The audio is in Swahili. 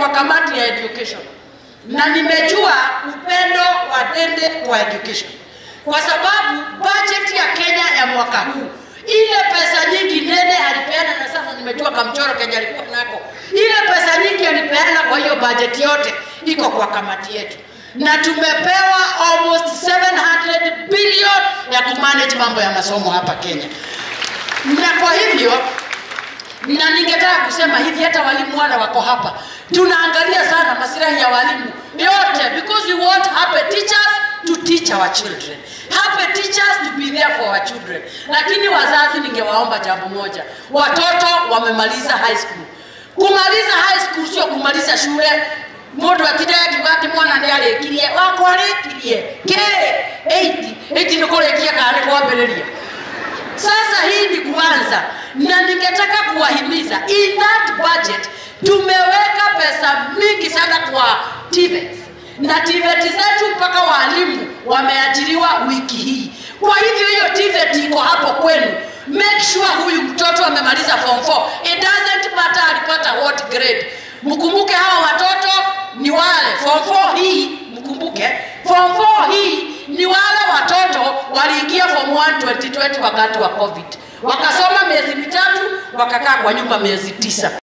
kwa kamati ya education na nimejua upendo wa Dende kwa education, kwa sababu budget ya Kenya ya mwaka huu ile pesa nyingi Dende alipeana, na sasa nimejua kamchoro Kenya alikuwa nako, ile pesa nyingi alipeana kwa hiyo budget yote iko kwa kamati yetu, na tumepewa almost 700 billion ya kumanage mambo ya masomo hapa Kenya, na kwa hivyo na ningetaka kusema hivi, hata walimu wale wako hapa, tunaangalia sana masilahi ya walimu yote, because we want happy teachers to teach our children, happy teachers to be there for our children. Lakini wazazi, ningewaomba jambo moja, watoto wamemaliza high school. Kumaliza high school sio kumaliza shule mundu atindage kiuga ati mwana nä arĩkirie wakwa arĩkirie kä 8 8 nä kå rä kia kana nä kwambĩrĩria sasa hii ni kuanza, na ningetaka kuwahimiza in that budget tumeweka pesa mingi sana kwa TVET na TVET zetu mpaka walimu wameajiriwa wiki hii. Kwa hivyo hiyo TVET iko hapo kwenu, make sure huyu mtoto amemaliza form 4. It doesn't matter alipata what grade. Mkumbuke hawa watoto ni wale form 4 hii, mkumbuke form 4 hii ni wale watoto waliingia form 1 2020 wakati wa COVID, wakasoma miezi mitatu, wakakaa kwa nyumba miezi tisa.